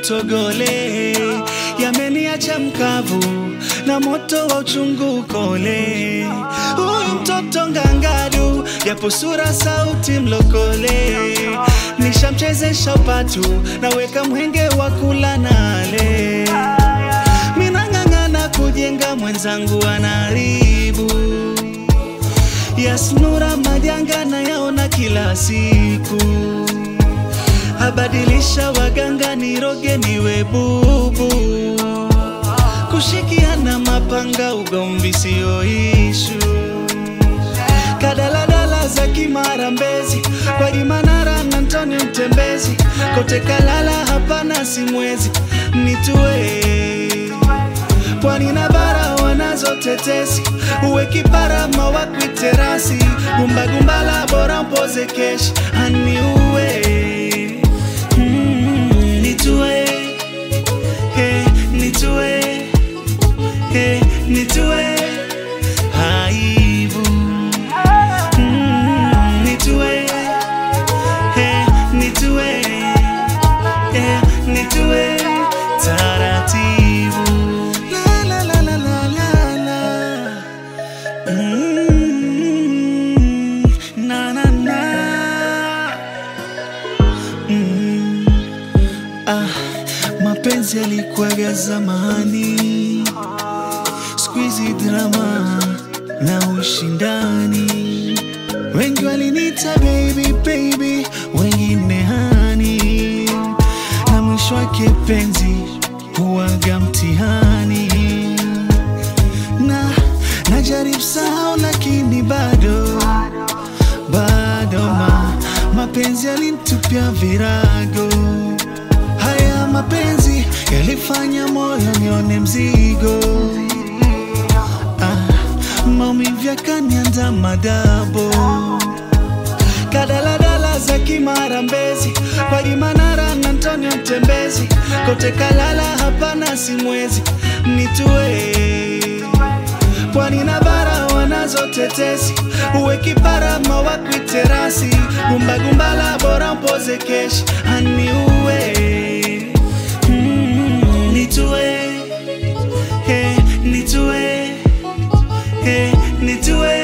utogole yameniacha mkavu na moto wa uchungu kole. Huyu mtoto ngangadu, japo sura sauti mlokole, nishamchezesha upatu, naweka mwenge wa kula nale, minang'ang'ana kujenga, mwenzangu anaharibu Yasnura majanga na yaona kila siku, abadilisha waganga niroge niwe bubu, kushikiana mapanga ugomvi sio ishu, kadaladala za Kimara Mbezi, kwa Imanara na Antonio Mtembezi, kote Kalala hapana simwezi nitue pwani na bara wanazo tetesi, uwe kipara mawakwi terasi, gumbagumbala bora mpoze keshi aniue mm, nitue hey, nitue hey, nitue aibu mm, nitue hey, nitue hey, nitue taratibu la la la la la la la mm, na na na mm, ah, mapenzi yalikuwaga zamani, siku hizi drama na ushindani, wengi walinita baby baby, wengine hani, na mwisho wake penzi huwaga mtihani, na najaribu sahau, lakini bado bado ma, mapenzi yalinitupia virago. Haya mapenzi yalifanya moyo nione mzigo, ah, maumivu yakanianza madabo kadaladala za Kimara Mbezi, kwa Imanara na Antonio Mtembezi, kote Kalala hapana simwezi nitue pwani na bara wanazo tetesi, uwe kipara mawakwi terasi, gumbagumbala bora mpoze keshi aniue mm, nitue hey, nitue hey, nitue